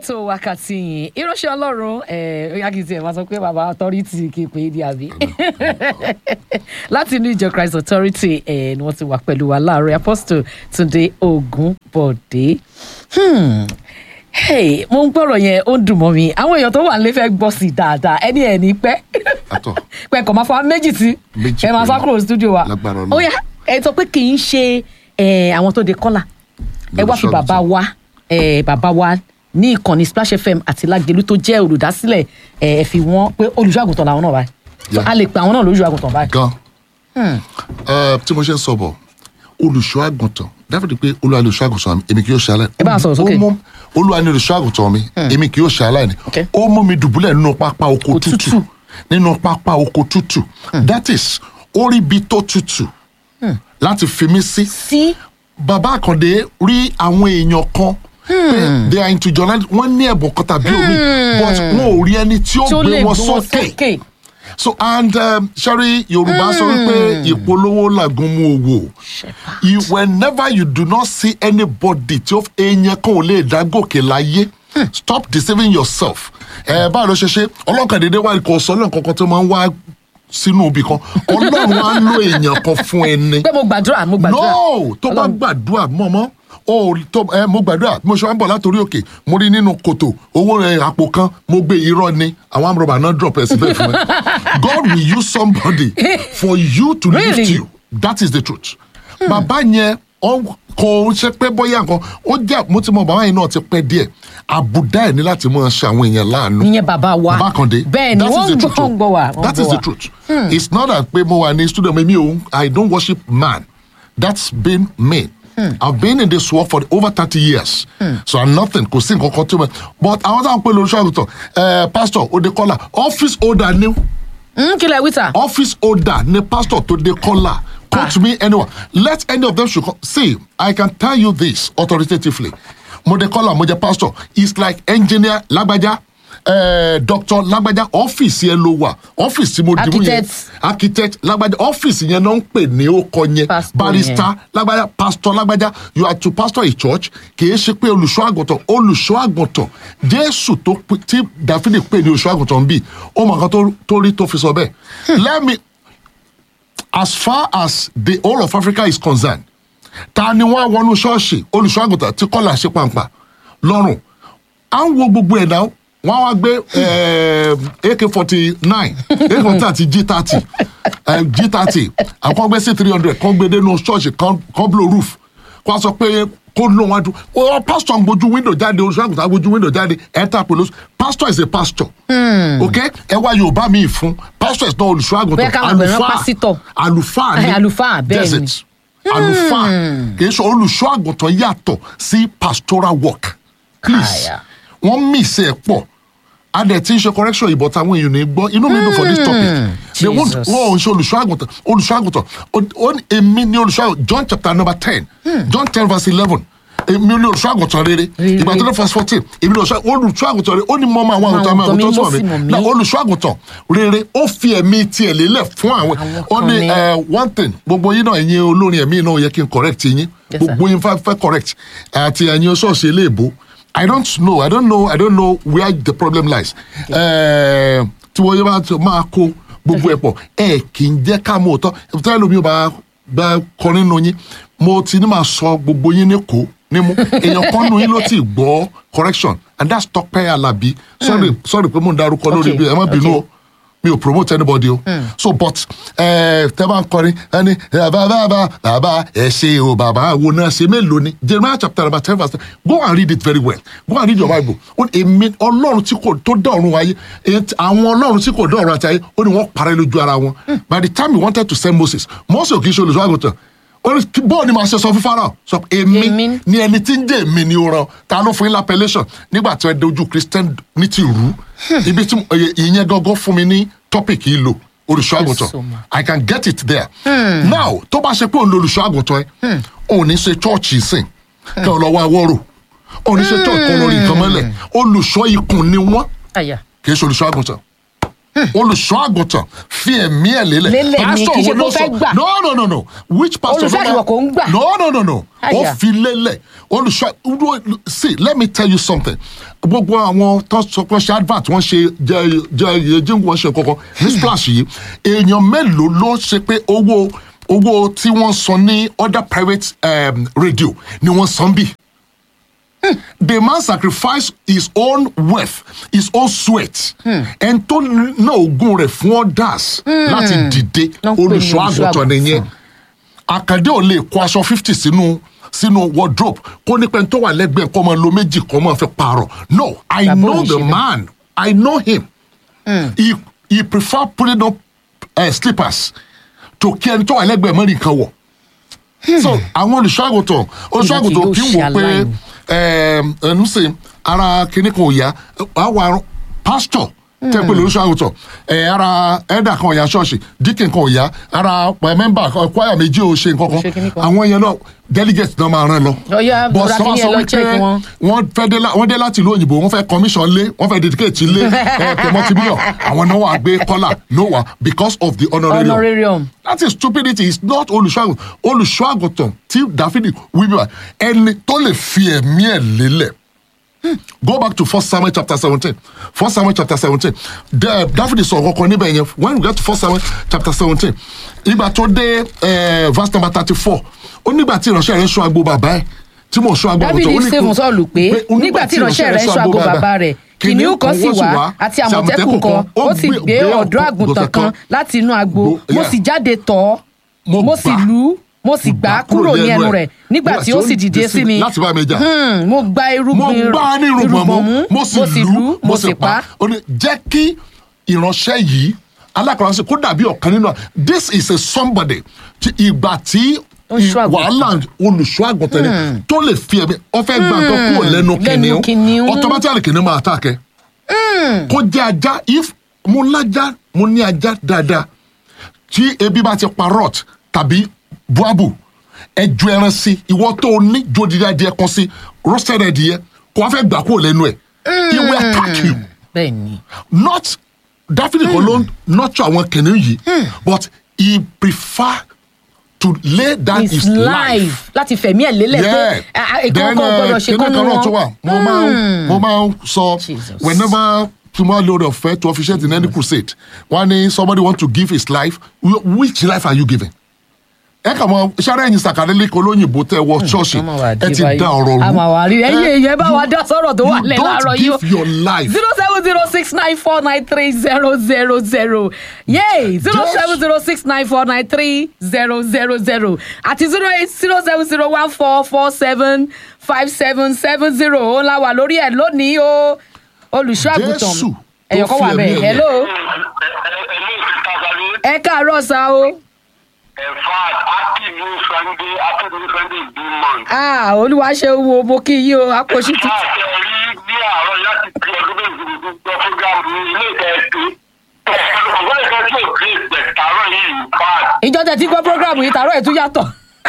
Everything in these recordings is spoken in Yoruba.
ètò wákàtí yìí ìránṣẹ́ ọlọ́run oyagidi ẹ̀ máa sọ pé bàbá authority kì í pè é di àbí láti inú ìjọ christ authority ẹ̀ ni wọ́n ti wà pẹ̀lú wa láàárọ̀ apostle túnde ògúnbọ̀dé Hmm. Hey, mo ń gbọ́rọ̀ yẹn ó ń dùn mọ́ mi àwọn èèyàn tó wà nílé fẹ́ gbọ́ sí i dáadáa ẹni ẹ̀ ní pẹ́ Àtọ̀. pẹ́ kọ̀ máa fọ méjì tí Méjì ẹ máa sá péré. kúrò ní studio wa Lágbára Ọlọ́run. ó yá ẹ sọ pé kì í ṣe eh, àwọn tó de kọ́là ẹ wá fi Olùṣọ́ bàbá wa eh, bàbá wa ní ìkànnì splash fm àti lágẹlú tó jẹ́ olùdásílẹ̀ eh, ẹ fi wọ́n pé olùṣọ́àgùntàn làwọn náà báyìí Yeah. a lè pe àwọn náà lóṣùàgùntàn báyìí. gan Ẹ, tí mo ṣe ń sọ bọ̀ olùṣọ́ àgùntàn dáfídì pé olúwa ni olùṣọ́ àgùntàn mi èmi kì yóò ṣe aláìní. Ẹ bá a sọ̀rọ̀ sókè. Ó mú- olúwa ni olùṣọ́ àgùntàn mi èmi kì yóò ṣe aláìní. Okay. ó mú mi dùbúlẹ̀ nínú pápá oko Òtútù. tútù nínú pápá oko tútù that is orí ibi tó tútù láti fi mí sí sí bàbá àkàndé rí àwọn èèyàn kan pé they are into journalism wọ́n ní ẹ̀bùn kan tàbí omi but wọn ò rí ẹni tí ó tí ó gbé lè wọn gbé wọn sókè sókè. so and um, sorry yorùbá sọ wípé ìpolówó làgùn mú owó you whenever you do not see anybody tí ó èèyàn kan ò lè dá gòkè láyé stop deceiving yourself ẹ báwo ló ṣe ṣe ọlọ́kàn dédé wá ikọ̀ ọ̀sán náà kankan tó máa ń wá sínú ibì kan ọlọ́run á lo èèyàn kan fún ẹni pé mo gbàdúrà mo gbàdúrà. no tó bá gbàdúrà mọ́mọ́ o tó ẹ mo gbàdúrà mo ṣe wá ń bọ̀ látòrí òkè mo rí nínú kòtò owó rẹ àpò kan mo gbé irọ́ ni àwọn amúrọ̀bà náà drop ẹ̀ síbẹ̀ fún ẹ God will use somebody for you to Really? lift you that is the truth bàbá yẹn ọ- kò ń ṣe pé bóyá nǹkan ó jẹ́ mo ti mọ bàbá yẹn náà ti pẹ́ díẹ̀ àbùdá ẹ̀ ní láti máa ṣe àwọn èèyàn láàánú ìyẹn bàbá wa bàbá kan dé bẹ́ẹ̀ ni that wọ́n is the ń gbọ́ truth o. ń gbọ́ wa wọ́n that ń is gbọ́ the wa. truth it's not that pé mo wà ní studio mi mi ò i don't worship man that's been me i've been in this work for over thirty years so i'm nothing kò sí nǹkan kan tó mẹ but àwọn táwọn pè lórí ṣọ́ọ̀gùtàn ẹ pastor odekola office holder ni Mm, kí lẹ wí tà. office holder ni pastor tó de kọ́là quote me anyone let any of them should come see i can tell you this authoritatively mo de kọ́là mo jẹ pastor it's like engineer lágbájá eh, doctor lágbájá ọ́fíìsì yẹn ló wà ọ́fíìsì mo dìbò yẹn Architect. architect lágbájá ọ́fíìsì yẹn náà ń pè ní ókọ yẹn Pastor barrister lágbájá pastor lágbájá you are to pastor a church kìí ṣe pé olùṣọ́ àgùntàn olùṣọ́ àgùntàn jésù tó pe- tí dáfídì pè ní olùṣọ́ àgùntàn bíi ó mọ nǹkan tó- tó rí tó fi sọ bẹ́ẹ̀ let me as far as the whole of africa is concerned ta ni wọn wọnú ṣọ́ọ̀ṣì olùṣọ́ àgùntàn tí kọ́là ṣe pàǹpà lọ́rùn à ń wo gbogbo ẹ̀ náà wọ́n wá gbé ak forty nine ak forty àti g thirty g thirty àwọn gbé c three hundred kan gbé dénú ṣọ́ọ̀ṣì kan kan blow roof kó a sọ pé kó ló wọn dùn ọ pastor ń gbójú window jáde olùṣọ́ àgùntàn gbójú window jáde enter pẹ̀lú pastor is a pastor ok ẹ wá yorùbá mi fún pastor is not olùṣọ́ Bóyá àgùntàn káwọn àgbẹ̀ rán pásítọ̀. àlùfáà ni Ẹ, àlùfáà, bẹ́ẹ̀ That's ni. it àlùfáà kì í ṣe olùṣọ́ àgùntàn yàtọ̀ sí pastoral work please Àyà. wọ́n miss ẹ̀ pọ̀ adẹ̀ tí ń ṣe correction ìbọn táwọn èèyàn ní gbọ́ inú mi dùn for this topic they won't Jesus. wọ́n ò ń ṣe olùṣọ́ àgùntàn olùṣọ́ àgùntàn ó- ó ní èmi ní olùṣọ́ àgùntàn John chapter number ten John ten verse eleven èmi ní olùṣọ́ àgùntàn rere Rere. ìgbà tó dé verse fourteen èmi ní olùṣọ́ olùṣọ́ àgùntàn rere ó ní mọ́ ọmọ àwọn àgùntàn Àwọn àwọn àgùntàn àgùntàn sọ̀rọ̀ mi mi mo sì mọ̀ mí. Now, olùṣọ́ àgùntàn rere ó fi ẹ̀mí tiẹ̀ lélẹ̀ fún àwọn Àwọn ó kan ní ni. ẹ, one thing gbogbo yín náà ẹ̀yin olórin ẹ̀mí náà ó yẹ kí n correct yín Yes, sir. gbogbo yín fẹ́ fẹ́ correct àti ẹ̀yin ṣọ́ọ̀ṣì eléèbó i don't know i don't know i don't know where the problem lies Ẹ, tí wọ́n yẹ bá tó máa kó gbogbo ẹ̀ pọ̀ ẹ kì í jẹ́ ká mú òótọ́ tẹ́lẹ̀ lómi ò bá bá kọrin nù yín mo ti ní máa sọ gbogbo yín ní kó nímú èèyàn kan nù yín ló ti gbọ́ correction and that's Tọ́pẹ́ Àlàbí sorry sorry pé mo ń darúkọ lórí Okay, bí ẹ má bínú o okay. mi ò promote anybody o. so but ẹ tẹ bá ń kọrin ẹni bàbá bàbá bàbá ẹ ṣe o bàbá wo náà ṣe mélòó ni jeremiah chapter number ten verse ten go and read it very well go and read your bible ó ní èmi ọlọ́run tí kò tó dá ọ̀run ayé èyí tí- àwọn ọlọ́run tí kò dá ọ̀run àti ayé ó ní wọ́n parẹ́ lójú ara wọn by the time he wanted to send moses moses ò kì í ṣe olùṣọ́ àgùntàn ó ní kí- bọ́ọ̀ ni màá ṣe sọ fún farao sọ pé èmi Èmi. ni ẹni tí ń jẹ́ èmi ni ó ràn ta ló fún yín lápẹ́lẹ́sàn nígbà tí wọ́n dojú christian ní ti rú ibi tí mo- ìyẹn ìyẹn gangan fún mi ní topic yìí lò olùṣọ́ àgùntàn so much. i can get it there now tó bá ṣe pé òun lo olùṣọ́ àgùntàn ẹ òun ní ṣe chọ́ọ̀chì sìn kí ọ lọ wá wọ́rò òun ní ṣe chọ́ọ̀chì kan lórí nǹkan mọ́lẹ̀ olùṣọ́ ikùn ni wọ́n àyà kì í ṣe olùṣọ́ àgùntàn olùṣọ́ àgùntàn fi ẹ̀mí ẹ̀ lélẹ̀ Lélẹ̀ ni, Pastor kì í ṣe wo ló pé ó fẹ́ sọ- gbà. no no no no which pastor Olùṣọ́ ló máa- àgùntàn kò ń gbà. no no no no ó Àyà. fi lélẹ̀ olùṣọ́ see let me tell you something gbogbo àwọn tó sọ pé ṣe advert wọ́n ṣe jẹ jẹ jíǹgù wọ́n ṣe kankan ní splash yìí èèyàn mélòó ló ṣe pé owó owó tí wọ́n san ní other private um, radio ni wọ́n san bí the man sacrifice his own wealth his own sweat ẹn tó ná ogún rẹ̀ fún others láti dìde Ló ń pè ní olùṣọ́ àgùntàn olùṣọ́ nìyẹn àkàndé ò lè kó aṣọ fifty sínú sínú wardrobe kó ní pẹ́ńtọ́ wà lẹ́gbẹ̀ẹ́ kó máa lo méjì kó máa fi pààrọ̀ no i Bàbá know òun the ṣe bẹ́ẹ̀. man i know him he he prefer putting up uh, slippers to kí ẹni tó wà lẹ́gbẹ̀ẹ́ mẹ́rin kan wọ̀ so àwọn olùṣọ́àgùntàn olùṣọ́àgùntàn yóò kí n wò ṣe pé aláìní. ẹm, ẹnu sè ara kìnnì kan ò yá àwa pásítọ̀ tẹ́ pé olùṣọ́àgùntàn ẹ ara ẹ̀dà kan ò yá ṣọ́ọ̀ṣì díkìn kan ò yá ara mẹ́mbà kwaya méjì ò ṣe nǹkan Kò ṣe kinní kan kan. àwọn yẹn náà delegate náà máa rán lọ. Ọ̀yá, But bùrọ̀dá sọ kí sọ yẹn lọ wípé check wọn. wọ́n fẹ́ dé lá- wọ́n dé láti ìlú òyìnbó wọ́n fẹ́ commission lé wọ́n fẹ́ dedicate lé ẹ̀ tẹ̀mọ́tìmílọ̀ àwọn náà wà gbé kọ́là no wa because of the honorarium honorarium that is stupidity it's not olùṣọ́àgùn olùṣọ́àgùntàn tí dáfídì wíwíwá ẹni tó lè fi ẹ̀mí ẹ̀ lélẹ̀ go back to first samuel chapter seventeen first samuel chapter seventeen dáfídì sọ kankan níbẹ̀ yẹn when we get to first samuel chapter seventeen ìgbà tó dé eh, verse number thirty four ó nígbà tí ìránṣẹ́ rẹ̀ ń ṣọ́ agbo bàbá ẹ̀ tí mò ń ṣọ́ agbo Dáfídì àgùntàn, ó ní ṣe kó- fún Sọ́ọ̀lù pé ó ní nígbà tí ìránṣẹ́ rẹ̀ ń ṣọ́ agbo bàbá rẹ̀ kìnìún kan sì wá àti àmọ̀tẹ́kùn kan ó sì gbé ọ̀dọ́ àgùntàn kan láti inú agbo Gbo- mo yeah. sì jáde tọ̀ ọ́ Mo mo sì gbà. lù ú mo sì gbà á kúrò ní ẹnu rẹ̀ nígbà tí ó sì dìde sí mi láti bá mi jà. Hmm, mo gba mo irúgbìn gbá a ní irùngbọ̀n mú mo sì lù ú mo sì pa á. ó ní jẹ́ kí ìránṣẹ́ yìí alákọ̀ọ́sẹ̀ kó dàbí ọ̀kan nínú this is a somebody tí ìgbà tí Ó ń ṣọ́ àgùntàn. wàhálà olùṣọ́ àgùntàn ni tó lè fi ẹ̀mí ọ̀fẹ́ gbà tó kúrò lẹ́nu lẹ́nu kìnìún kìnìún. automatically kìnìún máa àtàkẹ́ kó jẹ́ ajá if mo lájá mo ní ajá dáadáa tí ebi bá ti pa rot tàbí buabu ẹjọ ẹran sí ìwọ tó o ní jòdìdí adìẹ kan sí roasted adìẹ kò wá fẹ́ gbà kúrò lẹ́nu ẹ̀ he will attack you bẹ́ẹ̀ ni not dáfídì kan ló ń nurture àwọn kìnìún yìí but he prefer to lay down his, his life life láti fẹ̀mí ẹ̀ lélẹ̀ pé ìkan kan gbọ́dọ̀ ṣe kán kan ní náà tó wà wọn. mo máa ń mo máa ń sọ Jesus. whenever tomorrow load of faith to officiate in any crusade wọn ní somebody want to give his life wh- which life are you giving? ẹ kà mọ sáré ẹyin sàkàdélé kan olóyìnbó tẹ wọ ṣọọṣì Ọmọ wa ẹ dé ti báyìí. da ọrọ rú a máa wà rí ẹyìn Eh, èèyàn ẹ bá wa you- dá sọ̀rọ̀ tó wà you lẹ̀ don't láàárọ̀ yìí o. give your life zero seven zero six nine four nine three zero zero zero yay zero seven zero six nine four nine three zero zero zero àti zero eight zero seven zero one four four seven five seven seven zero ó la wà lórí ẹ̀ lónìí o olùṣọ́ àgùntàn Jésù tó ẹ̀yọ̀ kan wà fi bẹ́ẹ̀ ẹ̀mí ẹ̀ hello ẹ̀mí ìtàgàlẹ̀ ẹ káàárọ̀ sa o ẹ̀fà happy new sunday happy new sunday good month. ah olúwa ṣe wo mo kí yí o àpòṣí ẹ̀fà tuntun. àti ẹ̀rí ní àárọ̀ láti fi ọdún méjì ní gbọ́ fúgàmù ní ilé ìtẹ̀ẹ̀tì. ọ̀gbọ́n ìka tí ò gbé ìgbẹ̀ tààrọ̀ yìí fà. ìjọ tẹ̀ tí gbọ́ programu yìí tààrọ̀ ẹ̀ tún yàtọ̀.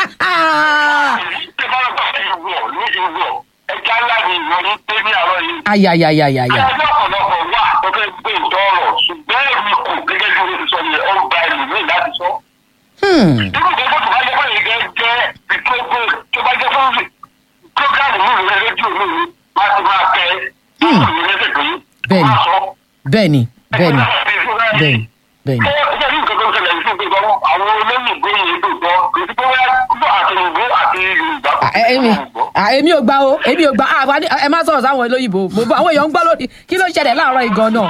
ṣé báwo bá ti wọ̀ ní ìwọ̀ ẹja ńlá ni ìwọ ní pé ní àárọ̀ yìí. ayayayayaya. ẹjọ́ ọ̀pọ̀lọpọ̀ wà tó fẹ́ gbé ìtọ́ ọ̀rọ̀ ṣùgbọ́n èmi kò gẹ́gẹ́ bí o ti sọ yẹn ó gba ẹlòmíì láti sọ. Hmm. irú gbogbo tó bá jẹ́ fún ìgẹ́ jẹ́ ìtógbó tó bá jẹ́ fún prógámù ní ìwé rédíò mi ni máa ti máa tẹ ìwé rédíò pé Bẹ́ẹ̀ni. máa sọ. bẹ́ẹ̀ni bẹ́ẹ̀ni bẹ́ẹ̀ni bẹ́ẹ̀ni. bẹ́ẹ̀ni. ṣé ṣé ní nǹkan tó ń ṣẹlẹ̀ sí pé gbọ́ àwọn olóyìnbó yìí ló gbọ́ kò sí pé wọ́n gbọ́ àtẹnudó àti yorùbá kò Ah, èmi ah, èmi ò gbà o èmi ò gbà ah, àwa ní- ẹ má sọ̀rọ̀ sáwọn olóyìnbó mo bọ àwọn èèyàn ń gbọ́ lónìí kí ló ṣẹlẹ̀ láàárọ̀ ìgan náà.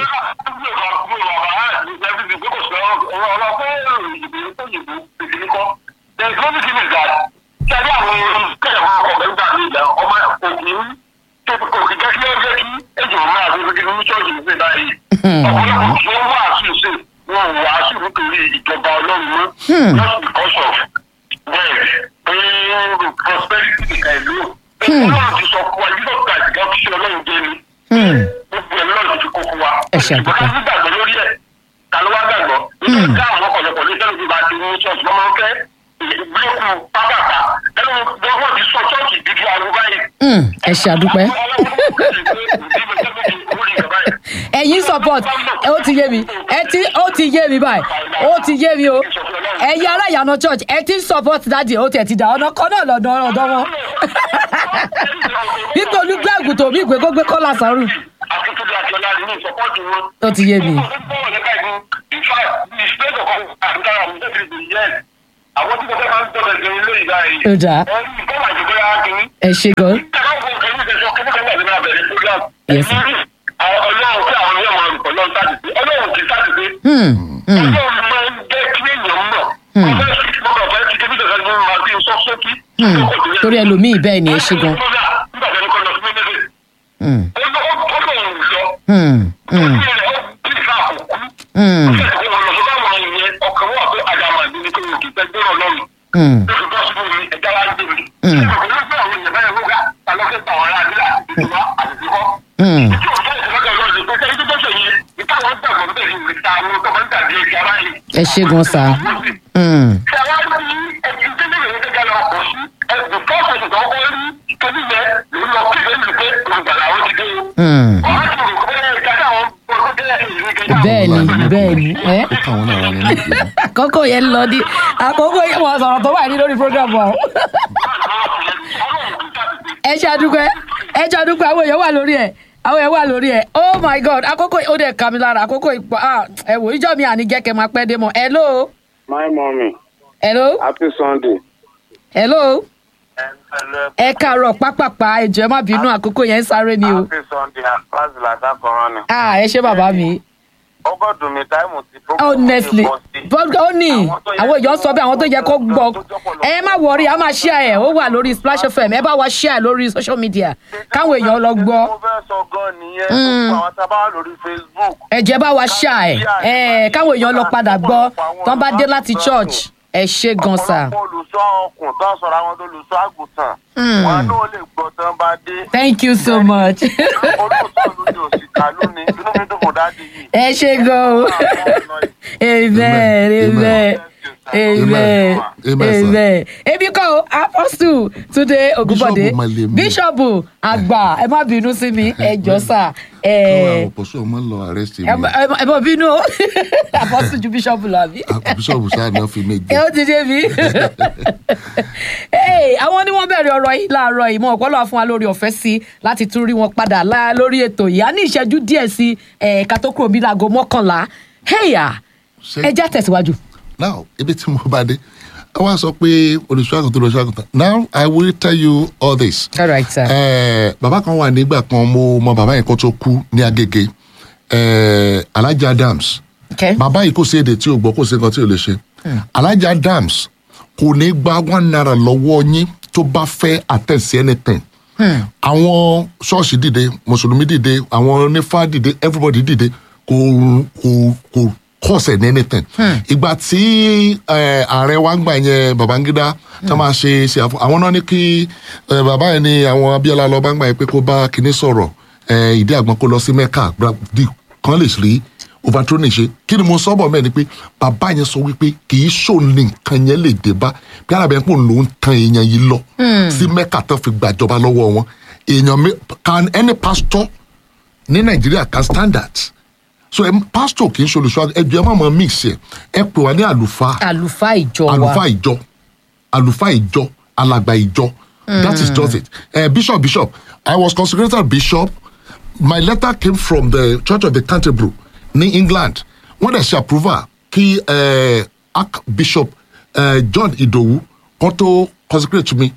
ìjọba ọlọ́run mọ́ just because of bẹ́ẹ̀ pé prosperity nìkan ìlú ọlọ́run ti sọ fún wa yíyọ gbàgbé gan fi ṣe ọlọ́run jẹ́ ni Hmm. gbogbo ẹ̀ lọ́run ti kó fún wa. Ẹ ṣe àdúgbò. ìgbọ́dọ̀ sí gbàgbọ́ lórí ẹ̀ ta ló wá gbàgbọ́. nítorí ká àwọn ọ̀pọ̀lọpọ̀ ní sẹ́nu bíbá ti ní ṣọ́ọ̀ṣì wọ́n máa ń fẹ́ ìgbélékun pápákà ẹnu wọ́n ti sọ ṣọ́ọ̀ṣì dídí arúgbó báyìí. Hmm, ẹ ṣe àdúpẹ́. ẹ̀yin support ẹ ó ti yé mi ẹ ti ó ti yé mi báyìí ó ti yé mi o ẹ̀yin ará ìyànà church ẹ ti ń support dáàdì ó tiẹ̀ ti dà ọ̀nà kan náà lọ́dọ̀ ọ̀dọ̀ wọn. wípé olùgbé àgùntàn mi ìgbé kó gbé kọ́lá sọ́rùn Akíntúndé Akíọ́lá ni ní ìsọpọ́ọ̀tì wọn. ó ti yé mi. Àwọn tí mo fẹ́ máa ń tọ́lẹ̀ jẹ ilé ìgbà yìí. Ó dáa. Ẹni ìkọ́wà ìjọba yá kìíní. ẹ ṣe gan. Yes, sir. Ọlọ́run tí àwọn yóò máa rùkọ̀ lọ́n sáàdì pé ọlọ́run kì í sáàdì pé Hmm, hmm, ọlọ́run máa ń jẹ́ kí èèyàn mọ̀. Ọ̀fẹ́ sí ti mọ́kàn fẹ́ ti débí tẹ̀sán ní máa fi sọ sókí. hmm. torí ẹlòmíì bẹ́ẹ̀ ni ẹ ṣe gan. Nígbà tó ní kọ́ lọ sí méjèèjì. Hmm, Ọlọ́run lọ. hmm, hmm, Ojú rẹ̀ ó bí ìfà àkókò. hmm, Ọlọ́run lọ sọ́dọ̀ àwọn ènìyàn ọkàn wà pé àdàmà ní ní kí wọ́n kì í fẹ́ gbọ́rọ̀ lọ́rùn. hmm. Lóṣù tó ṣubú mi, ẹja wá gbé mi. Mm. Ọkùnrin ló gbé àwọn èèyàn báyìí wọ́gá, alọ́kẹ́ gbà wọ́n láàbílà, ìjọba àti ìdíkọ́. Hmm. Tí òun tó ìṣẹ́lẹ̀ lọ́rùn ní pé sẹ́yìn tó tó ṣe yìí, ìtàwọn gbàgbọ́ bẹ́ẹ̀ ni ìta àwọn tó máa ń tàbí ẹja báyìí. ẹ ṣe gan sa. Hmm, Ṣàwárí ní ẹ̀sìn tí nílò ní gẹ́gẹ́ lọ pọ̀ sí ẹ̀sìn tó ṣe ìgbà ọkọ̀ rí tóbi yẹn ló lọ kí lè lè pé olùgbàlà ó ti dé o. hmm. Ọ̀rọ̀ ti rò pé ìjà táwọn gbọ́dọ̀ tẹ́lẹ̀ ìlú gẹ́gẹ́ bẹ́ẹ̀ ni bẹ́ẹ̀ ni ẹ́ ó káwọn náà wà nínú ìgbìmọ̀. àkókò yẹn lọ ní àkókò yẹn wọ́n sọ̀rọ̀ tó wà ní lórí program wa o. ẹ ṣe àdúgbò ẹ ṣe àdúgbò àwọn èèyàn wà lórí ẹ àwọn èèyàn wà lórí ẹ oh my god àkókò ó dẹ̀ kà mí lára àkókò ìpà ah, ẹ wò ìjọ mi àní jẹ́ kẹ́ máa pẹ́ dé mọ́ hello My mommy, hello happy Sunday. hello ẹ káàárọ̀ pápápá ẹjọ́ ẹ má bínú àkókò yẹn ń sáré ni o Happy Sunday, láti látàkọ̀rọ̀ ni. ah ẹ ṣe bàbá mi Ọgọ́dùn mi táìmù ti honestly but ó ní àwọn èèyàn sọ bí àwọn tó yẹ kó gbọ́ ẹ má wọrí a máa share ẹ ó wà lórí splash fm ẹ bá wa share lórí social media káwọn èèyàn lọ gbọ́ Mo fẹ́ sọ gan nìyẹn, gbogbo àwọn tá a bá wà lórí Facebook. ẹ jẹ́ bá wa share ẹ ẹ káwọn èèyàn lọ padà gbọ́ tán bá dé láti church ẹ ṣe gan sa Ọ̀pọ̀lọpọ̀ olùṣọ́ ọkùn tó ń sọ̀rọ̀ àwọn olùṣọ́ àgùntàn. Hmm. Wọn náà lè gbọ́ tán bá dé. thank you so much Olóòótọ́ ló ní òsì kálú ni, inú mi dùn kò dáàdi yìí. ẹ ṣe gan o amen amen amen Amen, sir. amen ebi kọ́ o apostle Túndé Ògúnbọ̀dé Bíṣọ̀bù Màlẹ́mí. bíṣọ̀bù àgbà ẹ má bínú sí mi ẹ jọ sà ẹ káwọn àwọn pọ̀ṣọ́ ọmọ lọ arrest mi. ẹ má- ẹ má- ẹ má bínú o apostle ju bíṣọ̀bù lọ àbí bíṣọ̀bù sáà náà fi méje. ẹ ó ti dé mi. Hey, àwọn ni wọ́n bẹ̀rẹ̀ ọ̀rọ̀ yìí láàárọ̀ yìí mọ̀ ọ̀pọ̀lọpọ̀ fún wa lórí ọ̀fẹ́ sí láti tún rí wọn padà lá lórí ètò yìí a ní ìṣẹ́jú díẹ̀ sí ẹ̀ka tó kúrò bí láago mọ́kànlá heya Ṣé- ẹ já tẹ̀síwájú. now ibi tí mo bá dé ẹ wá sọ pé olùṣọ́àgùn tó olùṣọ́àgùn now i will tell you all this. all right sir. Eh, bàbá kan wà nígbà kan mo mọ bàbá yẹn kan tó kú ní agége eh, alhaji adams okay. bàbá yìí kò sí èdè tí o gbọ́ kò sí nǹkan tí o lè ṣe alhaji adams kò ní gba one naira lọ́wọ́ yín tó bá fẹ́ attend sí anything àwọn ṣọ́ọ̀ṣì dìde mùsùlùmí dìde àwọn onífá dìde everybody dìde kò kò kò kọ̀ọ̀sẹ̀ ní anything ìgbà tí eh, ààrẹ wa ń gbà yẹn babangida tá máa ṣe ṣe àfọ àwọn náà ní kí eh, bàbá yẹn ní àwọn abiola lọ bá ń gbà yẹn pé kó bá kinní sọ̀rọ̀ eh, ìdí àgbọn kó lọ sí mecca gba- di kan lè rí overthrow ní ṣe kí ni mo sọ bọ̀ mẹ́rin ni pé bàbá yẹn sọ wípé kì í ṣòun ní nǹkan yẹn lè dé bá bí alábẹ́ pò ń lò ń tan èèyàn yìí lọ sí mẹ́kà tó fi gbàjọba lọ́wọ́ wọn èèyàn mi can any pastor ní nàìjíríà can stand that so ẹ pastor kì í ṣe olùṣọ́ ẹ jọ ẹ má mọ mix ẹ ẹ pè wá ní àlùfáà àlùfáà ìjọ wa àlùfáà ìjọ àlùfáà ìjọ alàgbà ìjọ that is just it uh, bishop bishop i was consecrated bishop my letter came from the church of the canterbury ní england wọ́n dẹ̀ ṣe approval kí uh, archbishop uh, john idowu kan tó consecrate me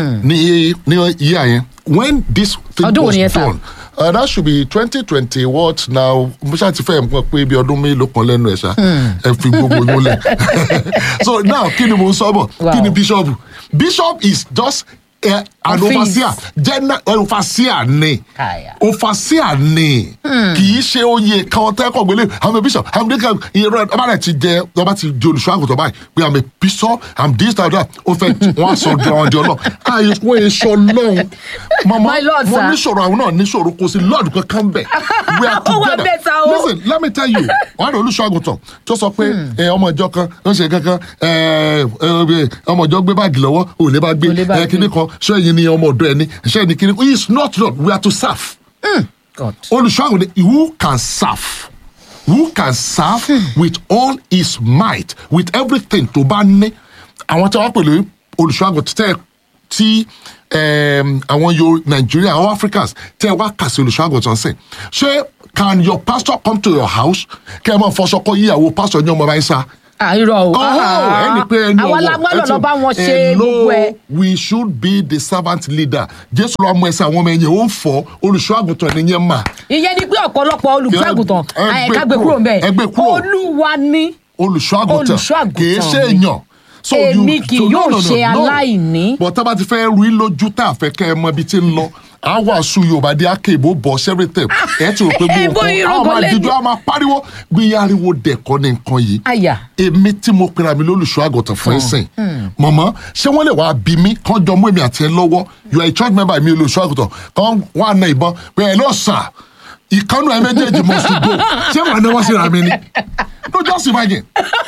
ní ní year yẹn when this thing Ọdún wo was ni yẹn, sir? done uh, that should be twenty twenty what now mo ṣáà ti fẹ́ mọ̀ pé bí ọdún mélòó kan lẹ́nu ẹ̀ ṣá ẹ fi gbogbo yín lẹ̀ so now kí ni mo ń sọ bọ̀ kí ni Wow. bishop bishop is just uh, an Office. overseer general uh, overseer ni Kaya. overseer ni kì í ṣe oyè kan tẹ́kọ̀ gbélé i'm a bishop i'm the kind ìrọ̀ ọba rẹ̀ ti jẹ ọba ti di olùṣọ́ àgùntàn báyìí pé i'm a bishop i'm this that that ó fẹ́ wọ́n á sọ di ọ̀hún di ọlọ́ àyè wọ́n èso lọ́hún mama My Lord, mo sir. níṣòro àwọn náà níṣòro kò sí lord kankan bẹ̀ we are Ó wà together better o. listen let me tell you wọ́n á rẹ̀ olùṣọ́ àgùntàn tó sọ pé ẹ, ọmọ ìjọ kan ó ń ṣe kankan ẹ, ẹ, ọmọ ìjọ gbé báàgì lọ́wọ́ ò lè bá gbé Ò lè bá ẹ, kíní kan ṣé ẹ̀yin ni ọmọ ọ̀dọ́ ẹni ṣé ẹni kíní he is not lord we are to serve god olùṣọ́àgùn ni who can serve who can serve with all his might with everything tó bá ní àwọn tí wọ́n pè lórí olùṣọ́àgùn tẹ́ tí um, àwọn yo Nigeria àwọn Africans tẹ wá kà sí olùṣọ́àgùntàn sìn ṣé can your pastor come to your house kẹ́ ẹ máa fọṣọ kọ́ yíyàwó pastor ní ọmọ bá ń sá àìrọ̀ o oh ẹni pé ẹni àwa ọwọ́ la gbọ́dọ̀ ẹ lọ ti- bá wọn ṣe Hello, gbogbo ẹ̀. we should be the servant leader jésù ló mú ẹsẹ àwọn ọmọ ẹ̀yìn ó ń fọ olùṣọ́àgùntàn ni yẹn mà ìyẹn ni pé ọ̀pọ̀lọpọ̀ olùṣọ́àgùtàn Ẹ- ẹ gbé ẹ̀ka gbé kúrò, kúrò mbẹ́ ẹ gbé kúrò. olúwa ní olùṣọ́àgùntàn Olùṣọ́-àgùntàn kì í ṣe mi. èèyàn. So Èmi you- kì so no, yóò no, no, ṣe no. aláìní. but tá a bá ti fẹ́ ru í lójú tá a fẹ́ kẹ́ ẹ mọ ibi tí ń lọ a wàásù yorùbá dé akéèbó bọ̀ everything ẹ ti rò pé ẹ gbogbo bó nǹkan irun a máa gọlẹ́ dídú ni. a máa pariwo gbé ariwo dẹ̀kọ́ ní nǹkan yìí àyà èmi tí mo pera mi lólùṣọ́ àgùntàn fún ẹ̀sìn mọ̀mọ́ ṣé wọ́n lè wá bí mi kán jọ mú èmi àti ẹ lọ́wọ́ you are a church member mi olùṣọ́ àgùntàn kán wọ́n á na ìbọn pé ẹ lọ sà ìkànnù ẹ méjèèjì must to go ṣé wàá náwó síra mi ni no just imagine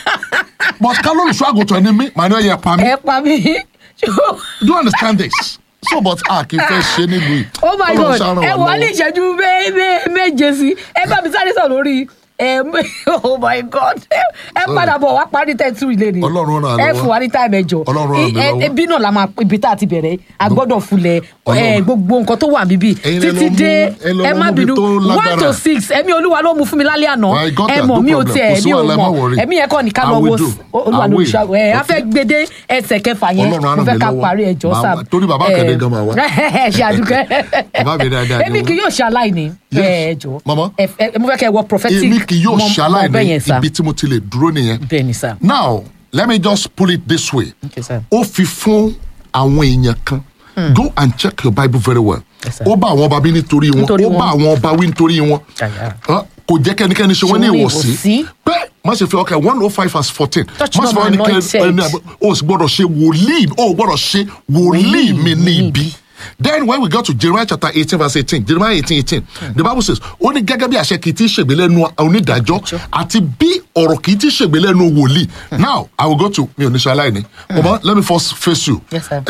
but ká lólùṣọ́ àgùntàn ni mí màá ní ọ̀yẹ́ pa mí ẹ pa mí do you understand this so but a kì í fẹ́ ṣe nílùú yìí oh my Ọlọ́run god ṣá ràn ẹ wá wọ́n ní lọ́wọ́. ìṣẹ́jú mé- mé- méje sí ẹ bá mi sáré sọ lórí ẹ oh my god ẹ padà bọ̀ wá parí tẹ́tù ilé ni Ọlọ́run ràn án ẹ lọ́wọ́. fún wa ní táìmù ẹjọ Ọlọ́run ràn mí lọ́wọ́. ẹbí náà la máa ibi tá a ti bẹ̀rẹ̀ a gbọ́dọ̀ fulẹ̀ ẹ Ọlọ́run. gbogbo nǹkan tó wà níbí Ẹ̀yin lẹ títí lọ mú- dé ẹ lọ ẹ mú má ibi bínú tó one lágbára. to six ẹ̀mí olúwa ló mú fún mi lálẹ́ àná I got ẹ that, mọ̀ no mi ò problem. tiẹ̀ Kò sí mi ò wàhálà, ẹ má mọ̀ worry. ẹ̀mí yẹn kọ́ ni ká I lọ will wo do. olúwa I ló will. ṣá ẹ a fẹ́ Okay. gbede ẹsẹ̀ kẹfà yẹn Ọlọ́run á mo ràn fẹ́ mí ká lọ́wọ́. parí ẹjọ́ Màá sáà wá- torí bàbá Àkàndé gan máa wá. ṣe àdúgbò Bàbá mi dáadáa ni èmi wọ́n. kì yóò ṣe aláìní Yes. ẹ jọ Mama. ẹ ẹ- mo fẹ́ kẹ́ ẹ wọ prophetic èmi kì yóò mọ- ṣe mọ bẹ́ẹ̀ aláìní yẹn sá ibi tí mo ti lè dúró nìyẹn. bẹ́ẹ̀ ni sá. now let me just pull it this way. Okay, sir. ó fi fún àwọn èèyàn kan go and check your bible very well. Yes, sir. ó bá àwọn ọba bí nítorí wọn Nítorí ó bá wọn. àwọn ọba wí nítorí wọn Àyà. Ah, kò jẹ́ kẹ́nikẹ́ni ṣe wọ́n ní Ṣe wọ́n ní ìwọ̀sí ìwọ̀sí. pé má ṣe fi ọkẹ́ one oh five verse fourteen Touch má not ṣe fi my ọkẹ́ anointed. ẹni àbọ̀ o sì gbọ́dọ̀ ṣe wòlíì o gbọ́dọ̀ ṣe wòlíì mi ní ibi. then when we go to jeremiah chapter eighteen verse eighteen jeremiah eighteen eighteen the bible says ó ní gẹ́gẹ́ bí àṣẹ kì í ti ṣègbè lẹ́nu onídàájọ́ àti bí ọ̀rọ̀ kì í ti ṣègbè lẹ́nu wòlíì now i will go to mi ò ní ṣe aláìní ọmọ let me first face you Yes, sir.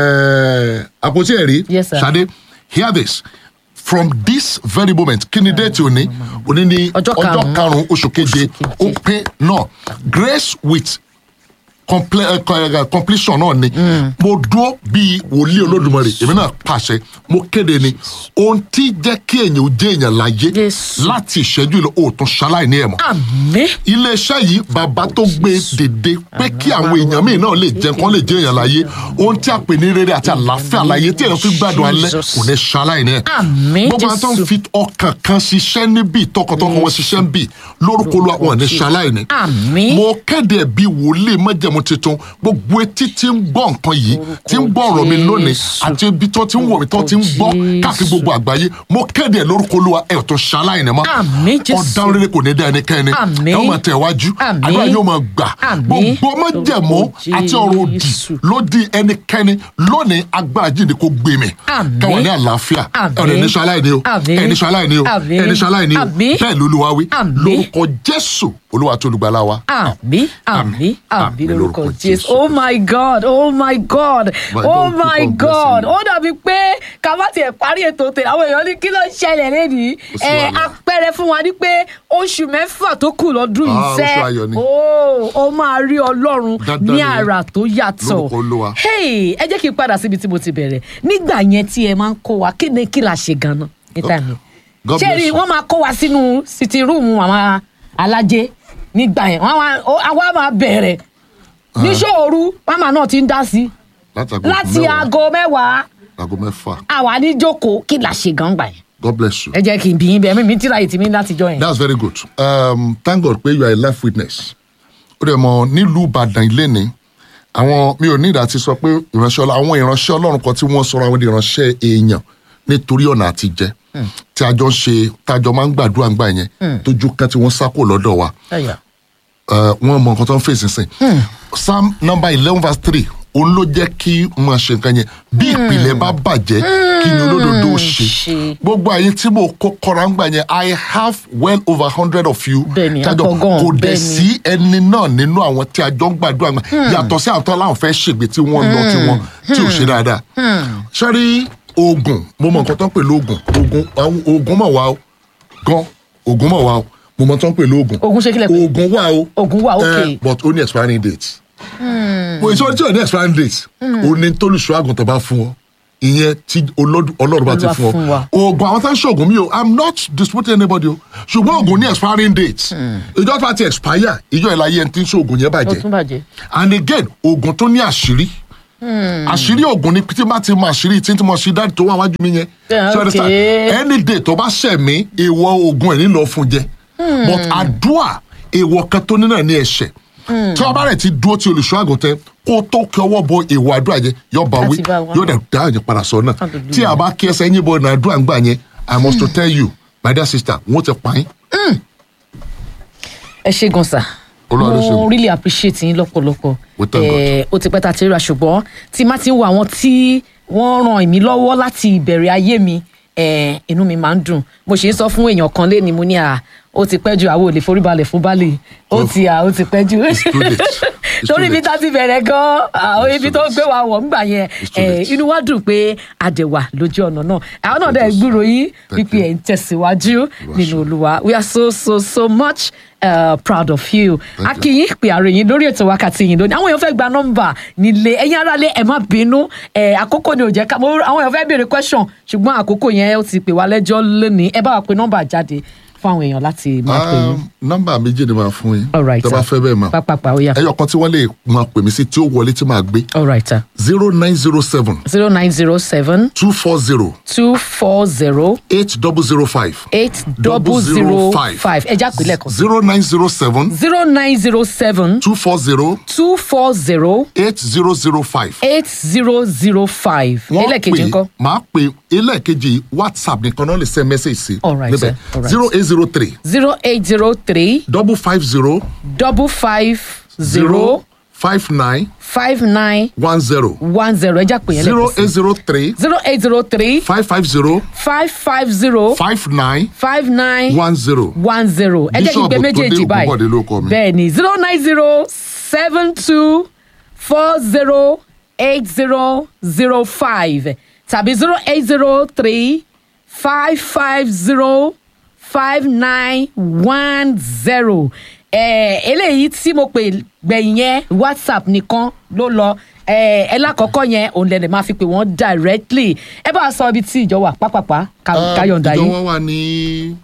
Eh, àpótí ẹ̀rí Yes, sir. Ṣadé hear this from this very moment kí ni déètì òní òní ní Ọjọ́ ọjọ́ karùn-ún. karùn-ún oṣù keje Oṣù keje. ó pé náà grace with comple- eh, co- eh, completion náà ni mo dúró bíi wòlíì olódùmarè èmi náà pàṣẹ mo kéde ni ohun tí jẹ́ kí èèyàn ó jẹ́ èèyàn láyé Jésù. láti ìṣẹ́jú ìlú òòtún ṣaláìní ẹ̀ mọ́ àmì iléeṣẹ́ yìí bàbá tó gbé dèdè pé kí àwọn èèyàn míì náà lè jẹun kán lè jẹ èèyàn láyé ohun tí a pè ní rere àti àlàáfíà láyé tí èèyàn fi gbádùn alẹ́ Jesus. kò ní ṣaláìní ẹ̀. Àmín, gbogbo àwọn tó ń Jésù. fi ọkàn kan ṣiṣẹ́ níbí tọkàntọkàn wọn ṣiṣẹ́ ń bì lórúkọ Olúwa wọn ní ṣaláìní. Àmín. mo kéde ẹ̀ bí wòlíì májẹ̀mú tuntun gbogbo etí tí ń gbọ́ nǹkan yìí tí ń gbọ́ ọ̀rọ̀ mi lónìí Jésù. àti ibi tó ti ń wò mí tó ti ń gbọ́ Jésù. káàkiri gbogbo àgbáyé mo kéde ẹ̀ lórúkọ Olúwa ẹ̀ tó ṣaláìní mọ́ Àmín, Jésù. ọ̀daràn rere kò ní dá ẹnikẹ́ni Àmín. ẹ ó máa tẹ̀ wájú Àmín. àdúrà yóò máa gbà Àmín. gbogbo májẹ̀mú Lórúkọ àti ọ̀rọ̀ òdì Jésù. ló di ẹnikẹ́ni lónìí agbára jíǹde kó gbé mi Àmín. kẹwàá ní àlàáfíà Àmín. ẹ̀rọ ẹni ṣaláìní o Àmín. ẹni ṣaláìní o Àmín. ẹni ṣaláìní o Àmín. bẹ́ẹ̀ lolúwa wí Àmín. lórúkọ Jésù olúwa tó olùgbàlà wa. àmì àmì àmì Àmín lórúkọ lórúkọ jésù Jésù. oh my god oh my god My oh God, my keep on god blessing you. ó dàbí pé ká má tiẹ̀ parí ètò tèmi àwọn èèyàn ní kí ló ń ṣẹlẹ̀ lẹ́nìí Kò sí ẹ wàhálà. apẹ̀rẹ̀ fún wa ní pé oṣù mẹ́fà tó kù lọ́dún yìí Ah, sẹ́ oṣù ayọ̀ ni. ó ó máa rí ọlọ́run Dandan ní ni. àrà tó yàtọ̀ Lórúkọ Olúwa. hey ẹ jẹ́ kí n padà síbi tí mo ti bẹ̀rẹ̀ nígbà yẹn tí ẹ máa ń kó wa kí ni kí la ṣe gan-an ní táìmù God ṣé bless rí you. wọ́n máa kó wa sínú sitting room àwọn alájẹ nígbà yẹn wọ́n wá- ó- àwa máa bẹ̀rẹ̀ níṣòro màmá náà ti ń dá sí láti aago láti mẹ́wàá, aago mẹ́wàá aago mẹ́fà àwa ní jókòó kí la ṣe gan gbà yẹn God bless you. ẹ jẹ́ kí n bí yín bẹ́ẹ̀ mímí tíra ìtìmí láti jọ yẹn. that's very good um, thank God pé you are a life witness ó dẹ̀ mọ̀ nílùú Ìbàdàn ilé ni àwọn mi ò ní ìdá ti sọ pé ìránṣẹ́ ọlọ́run àwọn ìránṣẹ́ ọlọ́run kan tí wọ́n sọ̀rọ̀ àwọn di ìránṣẹ́ èèyàn nítorí ọ̀nà àtijẹ́ tí a jọ ń ṣe tá a jọ máa ń gbàdúrà ńgbà yẹn tójú kan tí wọ́n sá kò lọ́dọ̀ wa Ẹ̀yà. uh, wọn mọ nǹkan tó ń fèsì sìn. psalm number eleven verse three òun ló jẹ́ kí n máa ṣe nǹkan yẹn bí ìpìlẹ̀ bá bàjẹ́ kí ni olódodo ó ṣe. ṣe. gbogbo àyè tí mo kó kọ́ra ń gbà yẹn i have well over hundred of you. Bẹ́ẹ̀ni, tájọ àpọ̀ gan, kò dẹ̀ bẹ́ẹ̀ni. sí ẹni náà nínú àwọn tí a jọ ń gbàdúrà gbà yàtọ̀ sí àwọn tó láwọn fẹ́ ṣègbè tí wọ́n lọ tí wọ́n tí ò ṣe dáadáa. sọ́rí oògùn mo mọ nǹkan tó ń pè lóògùn oògùn àwọn oògùn mọ̀ wá o gan oògùn mọ̀ wá o mo mọ tó ń pè lóògùn Oògùn ṣe kílẹ̀ pé? oògùn wà o Oògùn wà, okay. Eh, but ó ní expiring date mo ìṣọ́ tí ò ní expiring date o ní tólùṣọ́ àgùntàn bá fún ọ ìyẹn tí olódù- ọlọ́run bá ti Olúwa fún fún ọ wa. oògùn àwọn tá ń ṣoògùn mi o i'm not disputing anybody o ṣùgbọ́n oògùn ní expiring date ìjọ tó bá ti expire ìjọ ìlàyé ẹni tí ń ṣoògùn yẹn ó bàjẹ́ tún bàjẹ́. and again oògùn tó ní àṣírí àṣírí oògùn ni tí bá ti mọ àṣírí tí tí mo ṣe dáàdì tó wà wájú mi yẹn Yeah, So you understand? okay. any day tó bá ṣẹ̀ mí èèwọ̀ oògùn ẹ̀ nílò fún jẹ but àdúà èèwọ̀ kan tó ní náà ní ẹ̀ṣẹ̀ tí wọ́n bá rẹ̀ ti dúró tí olùṣọ́ àgùntàn kó tó kí ọwọ́ bọ èèwọ̀ àdúrà yẹn yóò bá wí Láti bá wa. yóò dẹ̀ dá àyè padà sọ náà Hallelujah. tí a bá kí ẹsẹ̀ yín bọ náà àdúrà ń gbà yẹn i must to tell you my dear sister wọ́n ti pa yín ẹ ṣe gan sa Olúwa ló ṣe mo mí. really appreciate yín lọ́pọ̀lọpọ̀ We thank Eh, ó ti pẹ́ ta ti ríra ṣùgbọ́n tí má ti ń wo àwọn tí wọ́n ràn mí lọ́wọ́ láti ìbẹ̀rẹ̀ ayé mi eh, inú mi máa ń dùn mo ṣe ń sọ fún èèyàn kan lé ni mo ní à ó ti pẹ́ ju àwọn ò lè foríbalẹ̀ fún baálé ó Oh. ti à ó ti pẹ́ ju It's too late. It's too torí ibi late. tá ti bẹ̀rẹ̀ gan àwọn It's ibi too tó late. gbé wa wọ̀ ńgbà yẹn It's too eh, late. inú wa dùn pé àdẹ̀wà lójú ọ̀nà náà àwọn náà dẹ̀ Thank you. gbúrò yín Thank wípé you. ẹ̀ ń tẹ̀síwájú Olúwa nínú ṣeun. olúwa we are so so so much uh, proud of you. Thank you. akínyìn pé ààrẹ yín lórí ètò wákàtí yìí lónìí àwọn èèyàn fẹ́ gba nọ́mbà nílé ẹ̀yin aráalé ẹ̀ má bínú ẹ̀ àkókò ni ò jẹ́ ká mo- àwọn èèyàn fẹ́ béèrè question ṣùgbọ́n àkókò yẹn ó ti pè wá lẹ́jọ́ lónìí ẹ bá wa pe nọ́mbà jáde fún àwọn èèyàn láti máa pè yín. Um, nọ́mbà méjì ni màá fún yín all right tó bá sir. fẹ́ bẹ́ẹ̀ mà pápápá ó yá ẹyọ kan tí wọ́n lè máa pè mí sí tí ó wọlé tí màá gbé all right sir. zero nine zero seven zero nine zero seven two four zero two four zero eight double zero five eight double zero five ẹ já pè lẹ́ẹ̀kan sí. zero nine zero seven zero nine zero seven two four zero two four zero eight zero zero five. eight zero zero five wọ́n ẹlẹ́ẹ̀kejì ńkọ́. máa pè ẹlẹ́ẹ̀kejì whatsapp nìkan náà lè send message sí. All right, sir. All right. zero eight zero three zero eight zero three double five zero double five zero zero five nine five nine one zero one zero ẹ já pè yẹn zero lẹ́kọ̀ọ́ eight sí zero three zero eight zero three five five zero five five zero five nine five nine one zero. one zero ẹ jẹ́ kí n pe Bíṣọ̀bù méjèèjì Túndé Ògúnbọ̀dé ló kọ báyìí mi. bẹ́ẹ̀ ni zero nine zero seven two four zero eight zero zero five tàbí zero eight zero three five five zero five nine one zero eléyìí tí mo pè gbẹ̀yìn yẹn whatsapp nìkan ló lọ ẹ ẹ lákọ̀ọ́kọ́ yẹn òun lẹ́nu máa fi pè wọ́n directly ẹ bá a sọ ibi tí ìjọ wà pápápá ká- káyọ̀ǹda ìjọ yìí. wọn wà ní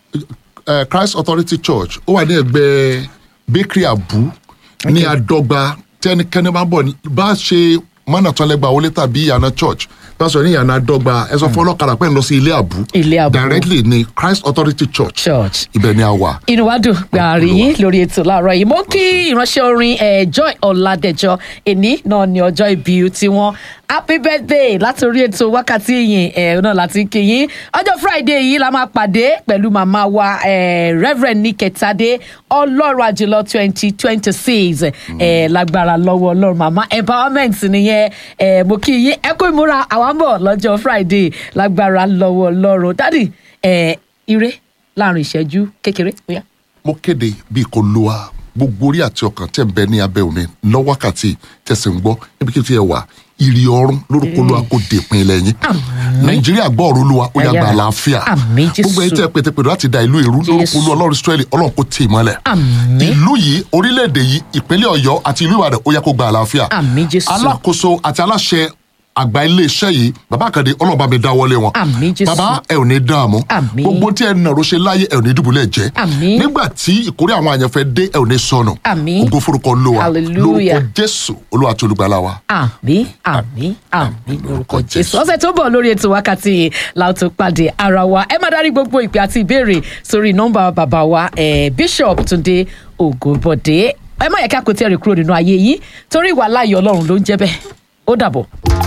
eh, christ authority church ó wà ní ẹgbẹ́ bakery abu ní adọ́gba tí ẹnikẹ́ni bá bọ̀ ní- bá ṣe mọ́nà tọ́lẹ́gba wọlé tàbí ìyànà church bá sọ ní ìyànà adọ́gba ẹ sọ fún ọlọ́kadà pé ń lọ sí ilé abu Ilé Àbú. directly ní christ authority church church ibẹ̀ ni a wà. inú wa dùn pé a rí yín lórí ètò láàárọ̀ yìí mo kí ìránṣẹ́ orin eh, joy ọ̀làdẹ̀jọ èní náà ní ọjọ́ ìbí tiwọn happy birthday láti orí ètò wákàtí yìí eh, náà láti kí yín ọjọ́ friday yìí la máa pàdé pẹ̀lú màmá wa eh, reverend niketade ọlọ́run àjùlọ twenty twenty six lágbára lọ́wọ́ ọlọ́run màmá empowerment nìyẹn eh, mo kí yín ẹ kú ìmúra àwa ń bọ̀ lọ́jọ́ friday lágbára lọ́wọ́ ọlọ́run dádì eh, ire láàrin ìṣẹ́jú kékeré bóyá. mo kéde bí kò lo a gbogbo orí àti ọkàn tẹ̀ ń bẹ ní abẹ́ òní lọ́wọ́kàtì tẹ̀sí ń gbọ́ níbikíbi tí ẹ wà ìrì ọrùn lórúkọ olúwa kò dèpin ilẹ̀ yín nàìjíríà gbọ́ ọ̀rọ̀ olúwa ó yà gba Àyà. àlàáfíà Àmín, Jésù. gbogbo ẹni tẹ́ pètèpètè láti da ìlú ìrú lórúkọ Jésù. olúwa ọlọ́run israẹli ọlọ́run kò tì í mọ́lẹ̀ Àmín. ìlú yìí orílẹ̀-èdè yìí ìpínlẹ̀ ọ̀yọ́ àti ìlú ìbàdàn ó yẹ kó gba àlàáfíà Àmín, Jésù. alákòóso àti aláṣẹ àgbà iléeṣẹ́ yìí bàbá àkàndé ọlọ́run bá mi dáwọ́lé wọn Àmín, Jésù. bàbá ẹ ò ní dààmú Àmín. gbogbo tí ẹ nàró ṣe láyé ẹ ò ní dùbúlẹ̀ jẹ́ Àmín. nígbà tí ìkórè àwọn àyànfẹ́ dé ẹ ò ní sọnù Àmín. ògo forúkọ olúwa Hallelujah. lórúkọ jésù olúwa àti olùgbàlà wa. àmì àmì àmì lórúkọ lórúkọ jésù Jésù. ọ̀sẹ̀ tó bọ̀ lórí ètò wákàtí láòtó pàdé ara wa ẹ má darí gbogbo ìpè àti ìbéèrè sórí nọ́mbà bàbá wa eh, bishop túnde ògùnbọ̀dé ẹ má yẹ ká kò tí ẹ rè kúrò nínú ayé yìí torí ìwà láàyè ọlọ́run ló ń jẹ́ bẹ́ẹ̀ ó dàbọ̀.